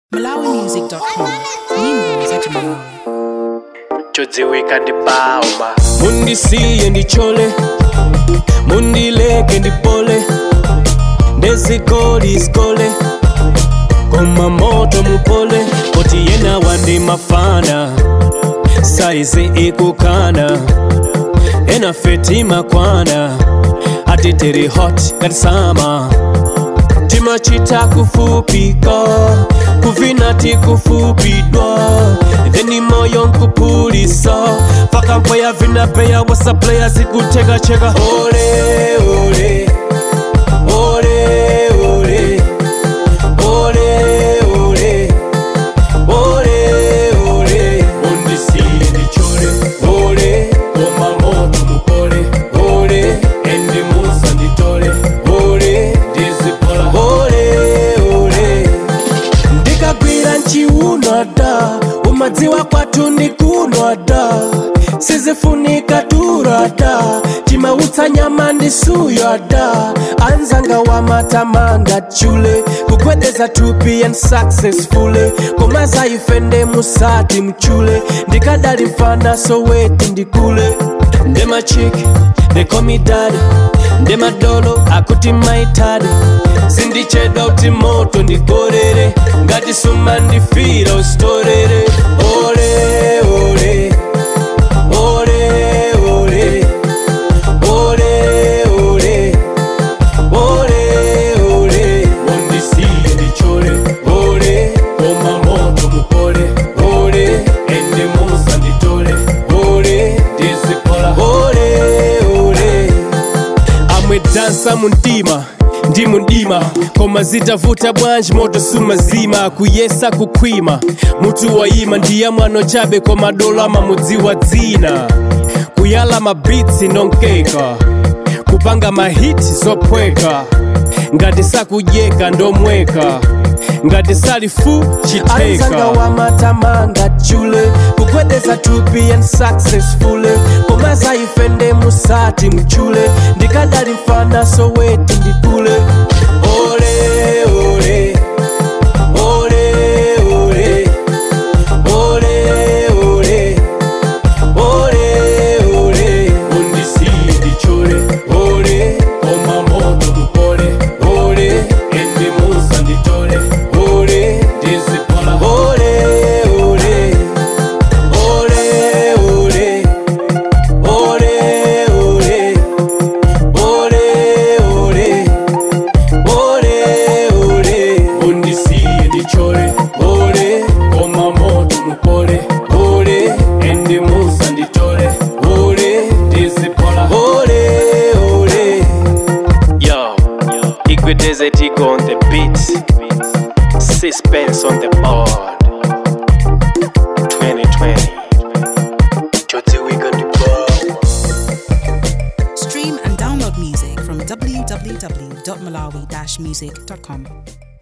malawimusic.com nyimbo za chimalawi chodziwika ndi bauma mundisiye ndichole mundileke ndipole ndezikoli zikole koma moto mupole poti yena wandi mafana saizi ikukana ena feti makwana ati tiri hot ngati sama timachita kufupika kuvina tikufupidwa theni moyo nkupulisa paka mpweya vinapeya wasa playa zikutekacheka ole ole ole ole ole ole ole ole undisiye ndichole ole koma moto mupole ole endi musa nditole ole ndizipola ole ole ndikagwira nchiunwa da umadziwa kwathu ndikunwa da sizifunika tura da timautsa nyama ndisuya da anzanga wa matamanga chule kugwedeza tupi and successfully koma zaifende musati mchule ndikadali mfana soweti ndikule ndemachiki they call me daddy ndemadolo akuti maitadi sindichedwa kuti moto ndigorere ngati suma ndifira usitorere ole ole ole ole ole ole ole ole undisiye ndichole ole koma moto mupole ole ende musa nditole ole ndizipola ole ole amwe dansa mundima ndi mundima koma zitavuta bwanji moto sumazima kuyesa kukhwima mutu wayima ndiye mwano chabe koma dolo amamudziwa dzina kuyala mabitsi nonkeka kupanga mahiti zophweka ngati sakudyeka ndomweka ngati salifu chiteka anzanga wa matamanga chule kugwedeza tupi and successfully koma zaifende musati mchule ndikadali mfana soweti ndikule ole ole ole ole ole ole ole ole undisiye ndichole ole koma moto mupole ole endi musa nditole ole ndizipola ole ole ole ole ole ole ole ole ole ole undisiye ndichole ole koma moto mupole ole endi musa nditole ole ndizipola ole ole yo igwedeze tigo on the beat suspense on the board 2020 chodziwika ndi bauma stream and download music from www.malawi-music.com